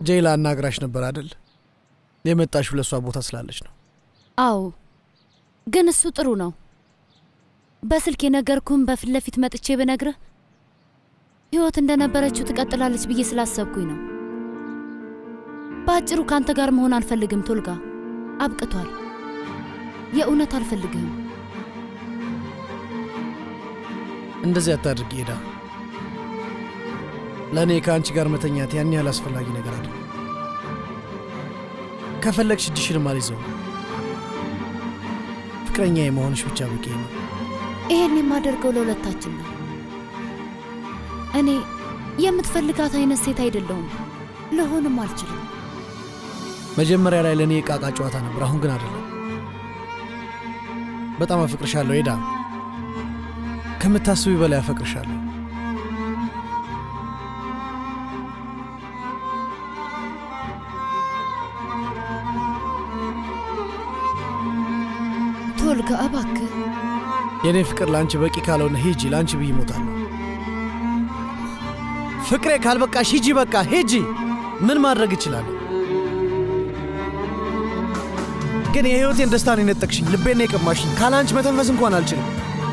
ጄላ አናግራሽ ነበር አደል? የመጣሽ ለሷ ቦታ ስላለች ነው። አዎ፣ ግን እሱ ጥሩ ነው። በስልክ የነገርኩህን በፊት ለፊት መጥቼ ብነግርህ ህይወት እንደነበረችው ትቀጥላለች ብዬ ስላሰብኩኝ ነው። በአጭሩ ከአንተ ጋር መሆን አልፈልግም ቶልጋ፣ አብቅቷል። የእውነት አልፈልግህም። እንደዚህ አታድርጊ ሄዳ። ለእኔ ከአንቺ ጋር መተኛት ያን ያህል አስፈላጊ ነገር አይደለም። ከፈለግሽ እጅሽንም አልይዘውም። ፍቅረኛ የመሆንሽ ብቻ በቂ ነው። ይሄን የማደርገው ለሁለታችን ነው። እኔ የምትፈልጋት አይነት ሴት አይደለሁም፣ ልሆንም አልችልም። መጀመሪያ ላይ ለእኔ የቃቃ ጨዋታ ነበር፣ አሁን ግን አይደለም። በጣም አፈቅርሻለሁ ሄዳ፣ ከምታስቢ በላይ አፈቅርሻለሁ። ቶልጋ እባክህ የእኔ ፍቅር ለአንቺ በቂ ካልሆነ ሂጂ፣ ለአንቺ ብዬ እሞታለሁ። ፍቅሬ ካልበቃሽ ሂጂ፣ በቃ ሂጂ። ምን ማድረግ እችላለሁ? ግን የህይወቴን ደስታን የነጠቅሽኝ፣ ልቤን የቀማሽኝ። ካለ አንቺ መተንፈስ እንኳን አልችልም።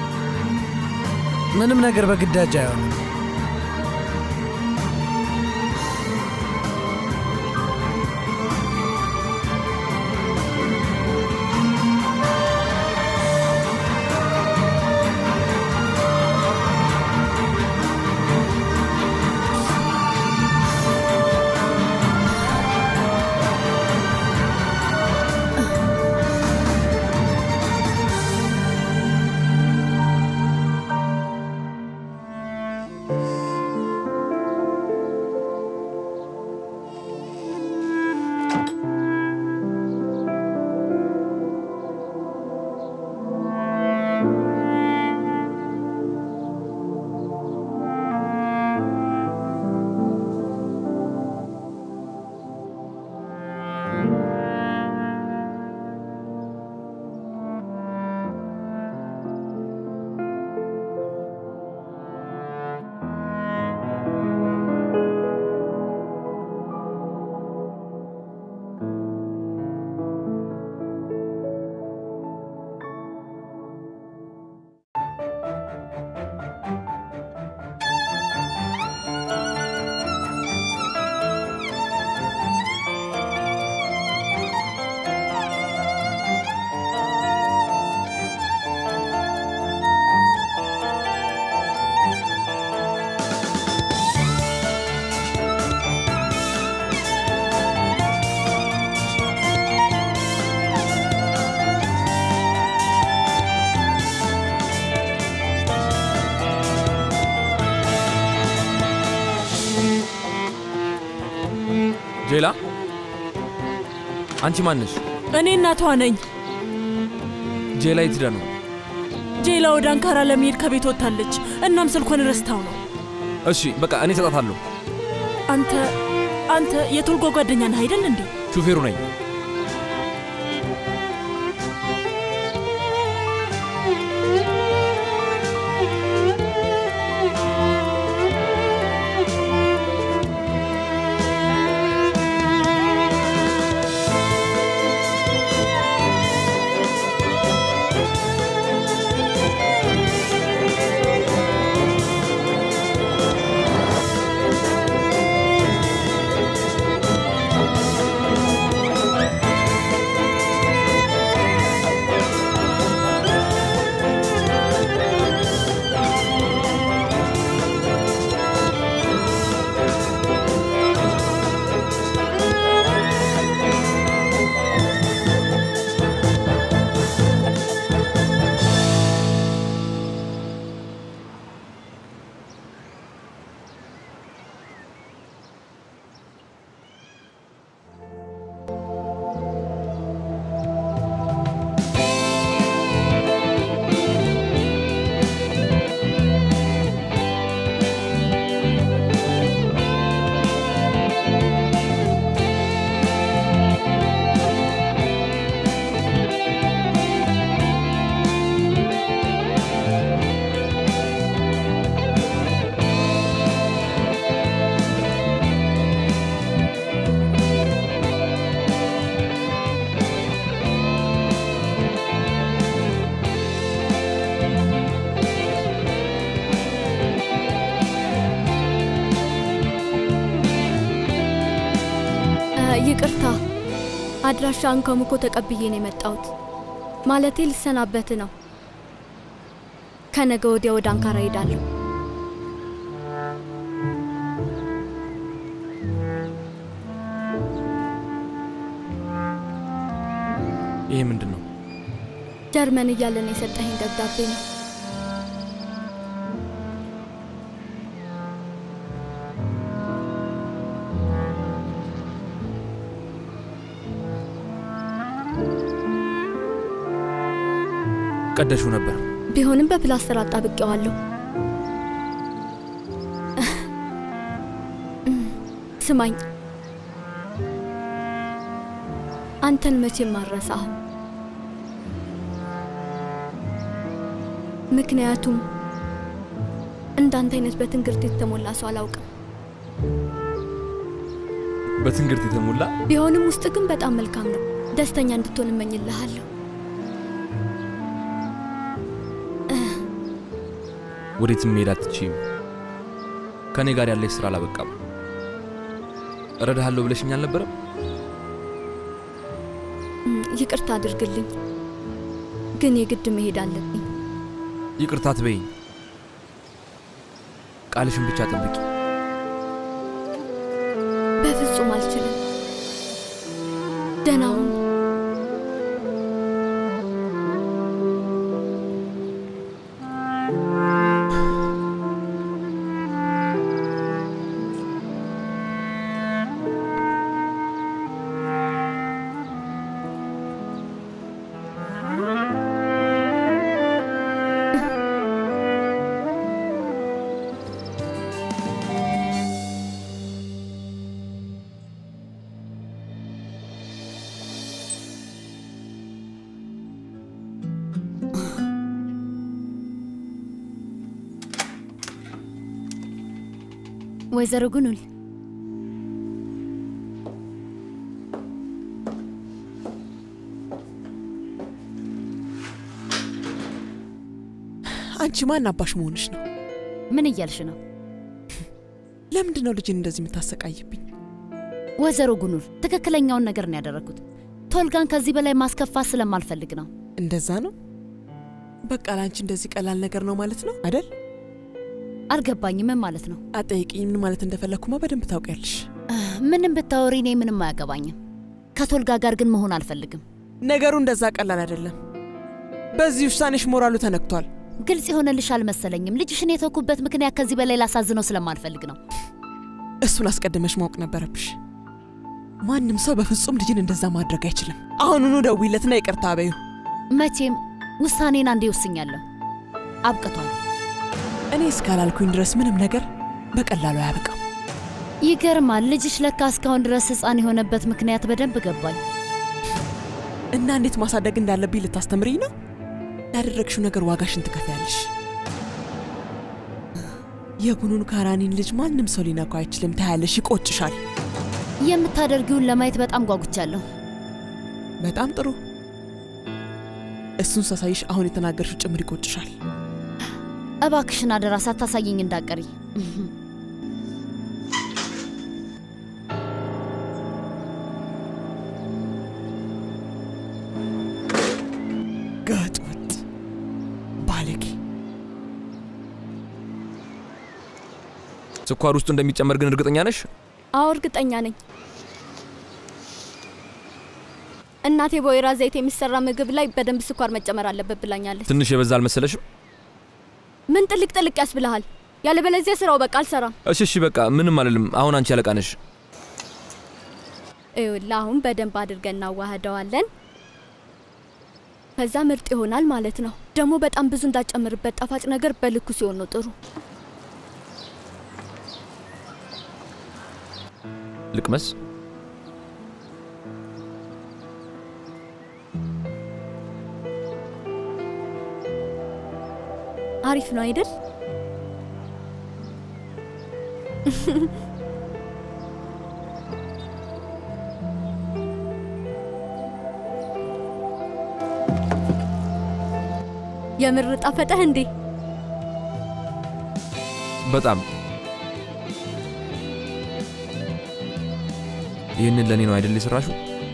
ምንም ነገር በግዳጅ አይሆንም። ጄላ፣ አንቺ ማነሽ? እኔ እናቷ ነኝ። ጄላ የት ሄዳ ነው? ጄላ ወደ አንካራ ለመሄድ ከቤት ወጥታለች። እናም ስልኳን ረስታው ነው። እሺ በቃ እኔ እሰጣታለሁ። አንተ አንተ የቶልጓ ጓደኛ ነህ አይደል እንዴ? ሹፌሩ ነኝ። ♪ ይቅርታ፣ አድራሻህን ከሙኮ ተቀብዬ ነው የመጣሁት። ማለቴ ልሰናበት ነው። ከነገ ወዲያ ወደ አንካራ ሄዳለሁ። ይሄ ምንድን ነው? ጀርመን እያለን የሰጠኸኝ ደብዳቤ ነው። ቀደሽው ነበር። ቢሆንም በፕላስተር አጣብቄዋለሁ። ስማኝ፣ አንተን መቼም አልረሳህም። ምክንያቱም እንዳንተ አይነት በትንግርት የተሞላ ሰው አላውቅም። በትንግርት የተሞላ ቢሆንም ውስጥ ግን በጣም መልካም ነው። ደስተኛ እንድትሆን እመኝልሃለሁ። ወዴትም መሄድ አትችይም። ከእኔ ጋር ያለሽ ስራ አላበቃም። እረዳሃለሁ ብለሽኝ አልነበረም? እም፣ ይቅርታ አድርግልኝ፣ ግን የግድ መሄድ አለብኝ። ይቅርታ ትበይኝ። ቃልሽን ብቻ ጠብቂ። በፍጹም አልችልም። ደህና ሁን። ወይዘሮ ጉኑል አንቺ ማን አባሽ መሆንሽ ነው? ምን እያልሽ ነው? ለምንድን ነው ልጅን እንደዚህ የምታሰቃይብኝ? ወይዘሮ ጉኑል ትክክለኛውን ነገር ነው ያደረግኩት። ቶልጋን ከዚህ በላይ ማስከፋት ስለማልፈልግ ነው። እንደዛ ነው? በቃ ለአንቺ እንደዚህ ቀላል ነገር ነው ማለት ነው አይደል? አልገባኝም። ምን ማለት ነው? አጠይቅኝ። ምን ማለት እንደፈለግኩማ በደንብ ታውቂያለሽ። ምንም ብታወሪ እኔ ምንም አያገባኝም። ከቶልጋ ጋር ግን መሆን አልፈልግም። ነገሩ እንደዛ ቀላል አይደለም። በዚህ ውሳኔሽ ሞራሉ ተነክቷል። ግልጽ የሆነልሽ አልመሰለኝም። ልጅሽን የተውኩበት ምክንያት ከዚህ በላይ ላሳዝነው ስለማልፈልግ ነው። እሱን አስቀድመሽ ማወቅ ነበረብሽ። ማንም ሰው በፍጹም ልጅን እንደዛ ማድረግ አይችልም። አሁኑኑ ደውይለትና ይቅርታ በዩ። መቼም ውሳኔን አንዴ ወስኛለሁ። አብቅቷል። እኔ እስካላልኩኝ ድረስ ምንም ነገር በቀላሉ አያበቃም። ይገርማል። ልጅሽ ለካ እስካሁን ድረስ ሕፃን የሆነበት ምክንያት በደንብ ገባኝ። እና እንዴት ማሳደግ እንዳለብኝ ልታስተምሪኝ ነው? ያደረግሽው ነገር ዋጋሽን ትከፍያለሽ። የጉኑን ካራኒን ልጅ ማንም ሰው ሊነካው አይችልም። ታያለሽ፣ ይቆጭሻል። የምታደርጊውን ለማየት በጣም ጓጉቻለሁ። በጣም ጥሩ። እሱን ሳሳይሽ አሁን የተናገርሽው ጭምር ይቆጭሻል። እባክሽን አደራ ሳታሳየኝ እንዳቀሪ። ጋጥ ወጥ ባለጌ። ስኳር ውስጡ እንደሚጨመር ግን እርግጠኛ ነሽ? አዎ እርግጠኛ ነኝ። እናቴ በወይራ ዘይት የሚሰራ ምግብ ላይ በደንብ ስኳር መጨመር አለበት ብላኛለች። ትንሽ የበዛ አልመሰለሽም? ምን ጥልቅ ጥልቅ ያስብልሃል? ያለበለዚያ ስራው በቃ አልሰራም። እሺ እሺ፣ በቃ ምንም አልልም። አሁን አንቺ አለቃ ነሽ። ይኸውልህ አሁን በደንብ አድርገን እናዋህደዋለን። ከዛ ምርጥ ይሆናል ማለት ነው። ደግሞ በጣም ብዙ እንዳጨምርበት፣ ጣፋጭ ነገር በልኩ ሲሆን ነው ጥሩ። ልቅመስ። አሪፍ ነው አይደል? የምር ጣፈጠህ እንዴ? በጣም ይህንን ለእኔ ነው አይደል የሰራሽው?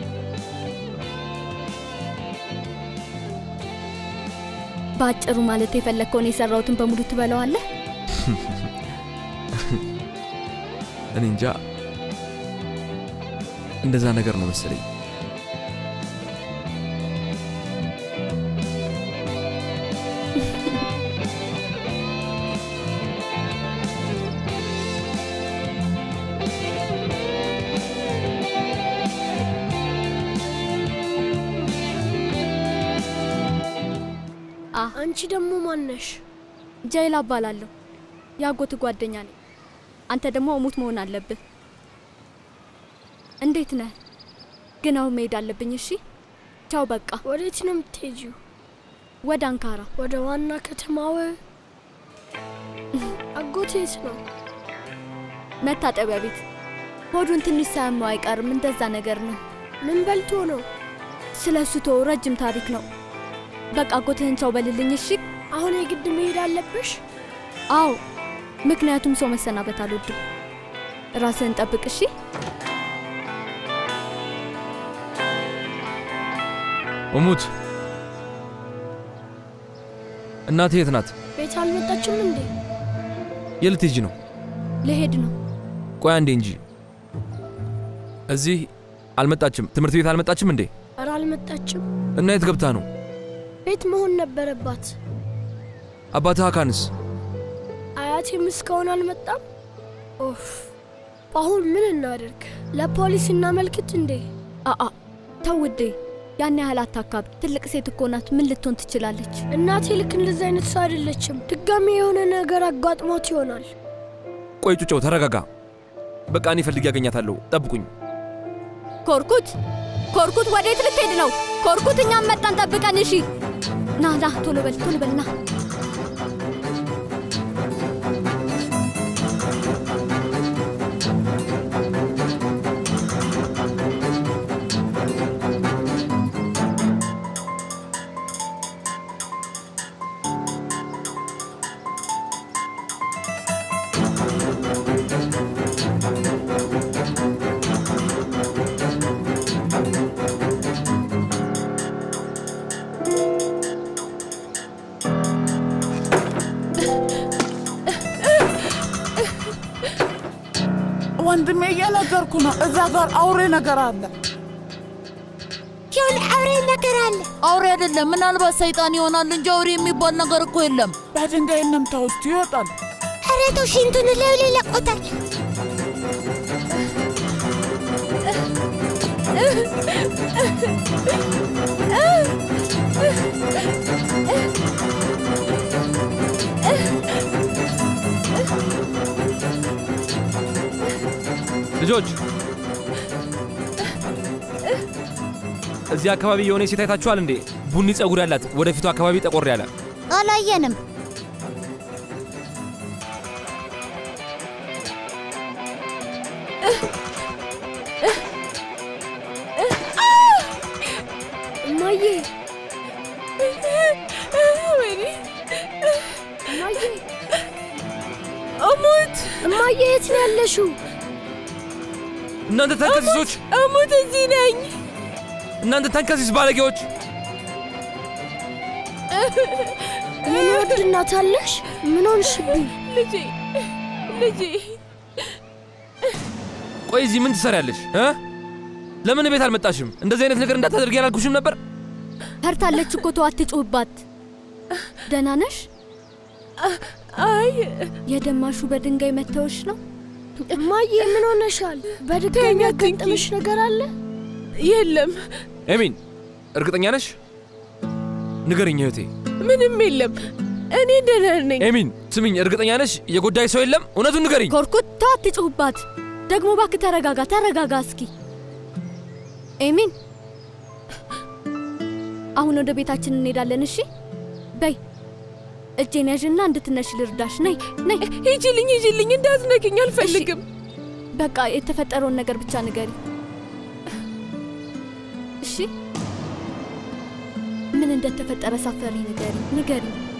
በአጭሩ ማለት የፈለግከውን የሰራሁትን በሙሉ ትበለዋለህ? እኔ እንጃ እንደዛ ነገር ነው መሰለኝ። አንቺ ደግሞ ማነሽ? ጀይላ እባላለሁ። የአጎት ጓደኛ ነኝ። አንተ ደግሞ እሙት መሆን አለብህ። እንዴት ነህ? ግን አሁን መሄድ አለብኝ። እሺ፣ ቻው። በቃ ወዴት ነው የምትሄጂው? ወደ አንካራ። ወደ ዋና ከተማው? አጎቴ የት ነው? መታጠቢያ ቤት። ሆዱን ትንሽ ሳያመው አይቀርም። እንደዛ ነገር ነው። ምን በልቶ ነው? ስለ እሱ ተወው፣ ረጅም ታሪክ ነው። በቃ አጎትህን ቻው በልልኝ። እሺ። አሁን የግድ መሄድ አለብሽ? አዎ፣ ምክንያቱም ሰው መሰናበት አልወድም። ራስህን ጠብቅ። እሺ። እሙት እናቴ የት ናት? ቤት አልመጣችም እንዴ? የት ልትሄጂ ነው? ልሄድ ነው። ቆይ አንዴ እንጂ እዚህ አልመጣችም። ትምህርት ቤት አልመጣችም እንዴ? ኧረ አልመጣችም። እና የት ገብታ ነው? ቤት መሆን ነበረባት። አባትህ አካንስ? አያቴም እስካሁን አልመጣም። ኦፍ! አሁን ምን እናደርግ? ለፖሊስ እናመልክት እንዴ? አአ ተው ውዴ፣ ያን ያህል አታካብ። ትልቅ ሴት እኮ ናት። ምን ልትሆን ትችላለች? እናቴ ልክ እንደዚህ አይነት ሰው አይደለችም። ድጋሚ የሆነ ነገር አጋጥሞት ይሆናል። ቆይ ጩጨው ተረጋጋ። በቃ እኔ ፈልጌ ያገኛታለሁ። ጠብቁኝ። ኮርኩት፣ ኮርኩት፣ ወዴት ልትሄድ ነው? ኮርኩት፣ እኛም መጣን፣ ጠብቀን። እሺ፣ ና ና፣ ቶሎ በል ቶሎ በል ና። ወንድሜ እየነገርኩ ነው። እዛ ጋር አውሬ ነገር አለ። የሆነ አውሬ ነገር አለ። አውሬ አይደለም፣ ምናልባት ሰይጣን ይሆናል እንጂ አውሬ የሚባል ነገር እኮ የለም። በድንጋይ እንምታ ውስጥ ይወጣል። ኧረ ተው፣ ሽንቱን ላዩ ላይ ለቆታል። ልጆች እዚህ አካባቢ የሆነ ሴት አይታችኋል እንዴ? ቡኒ ጸጉር ያላት ወደፊቱ አካባቢ ጠቆር ያለ አላየንም። እማዬ እማዬ እሙት እማዬ የት ነው ያለሽው? እናንተ ተንከሲሶች! እሙት፣ እዚህ ነኝ። እናንተ ተንከሲስ ባለጌዎች! የኔ ውድ እናት አለሽ? ምን ሆንሽብኝ? ልጄ ልጄ፣ ቆይ እዚህ ምን ትሰሪያለሽ እ? ለምን ቤት አልመጣሽም? እንደዚህ አይነት ነገር እንዳታደርጊ ያላልኩሽም ነበር? ፈርታለች እኮ ተው፣ አትጩህባት። ደህና ነሽ? አይ የደማሹ በድንጋይ መተውሽ ነው? እማዬ ምን ሆነሻል? በድጋሚ ያጋጠመሽ ነገር አለ? የለም፣ ኤሚን እርግጠኛ ነሽ? ንገርኝ እህቴ። ምንም የለም። እኔ ደህና ነኝ። ኤሚን ስሚኝ፣ እርግጠኛ ነሽ? የጎዳይ ሰው የለም? እውነቱን ንገሪኝ። ኮርኩት፣ ተው፣ አትጩህባት። ደግሞ እባክህ ተረጋጋ፣ ተረጋጋ እስኪ። ኤሚን አሁን ወደ ቤታችን እንሄዳለን። እሺ በይ እጄን ያዥና እንድትነሽ ልርዳሽ። ነይ ነይ። ሂጂልኝ፣ ሂጂልኝ፣ እንዳትነኪኝ አልፈልግም። በቃ የተፈጠረውን ነገር ብቻ ንገሪ እሺ። ምን እንደተፈጠረ ሳፈሪ ንገሪ፣ ንገሪ።